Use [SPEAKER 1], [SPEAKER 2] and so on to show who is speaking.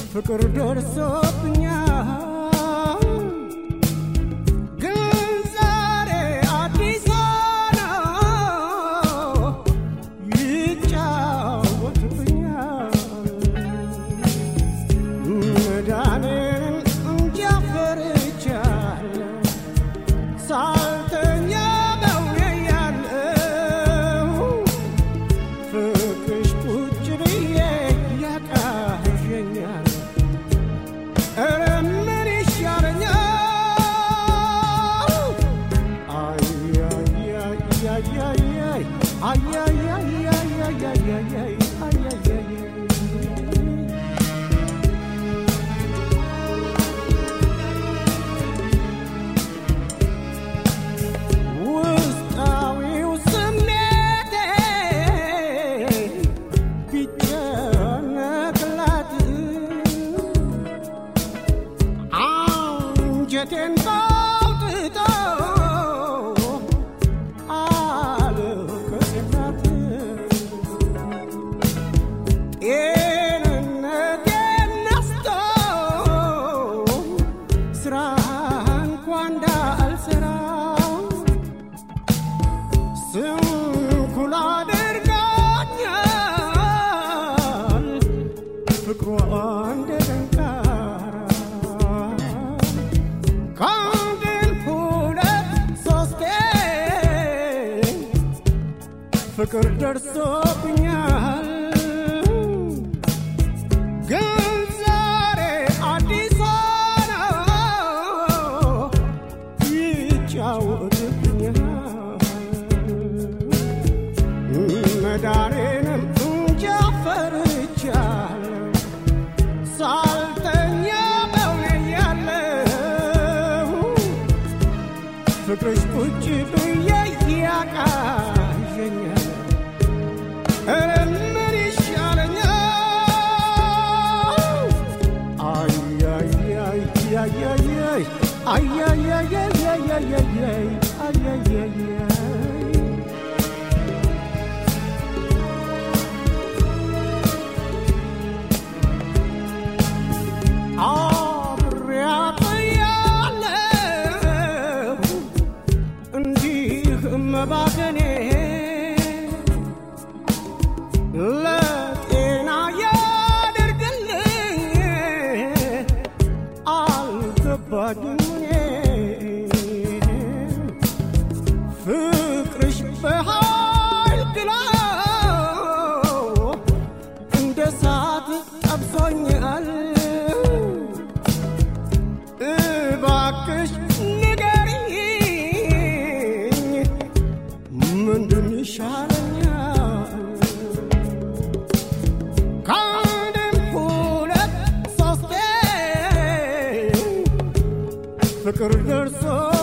[SPEAKER 1] ፍቅር ደርሶብኛል ግን ዛሬ አዲስ ነው ይጫወትብኛል መዳኔን እንጃ ፈርቻለሁ ሳልተኛ በውኔ ያለው ፍቅርሽ ቁጭ ብዬ ያቃዠኛል ኧረ ምን ይሻለኛል አይ አይ አይ አይ አይ አይ አይ አይ አይ አይ አይ አይ አይ አይ ውስጣዊው ስሜቴ ቢጨነቅላት አንጀቴን ባውጥቶ አልቅስላት ጤንነቴን ነስቶ ስራ እንኳ እንዳልሰራ ስንኩል አድርጋኛል ፍቅሯ እንደ ደንቃራ ከአንድም ሁለት ሶስቴ ፍቅር ደርሶብኛል ግን ዛሬ አዲስ ነው ይጫወትብኛል መዳኔንም እንጃ ፈርቻለሁ ሳልተኛ በውኔ ያለው ፍቅርሽ ቁጭ ብዬ ያቃዠኛል ኧረ ምን ይሻለኛል አይ አይ አይ አይ አይ አይ አይ አይ አይ አይ አይ አይ አይ አይ አይ አብሬያት ያለሁ እንዲህ መባከኔ ለጤና ያድርግልኝ አልገባኝም እኔ ፍቅርሽ በኃይል ግላው እንደ ሳት ጠብሶኛል እባክሽ ንገሪኝ ምንድን ይሻለኛል ከአንድም ሁለት ሶስቴ ፍቅር ደርሶ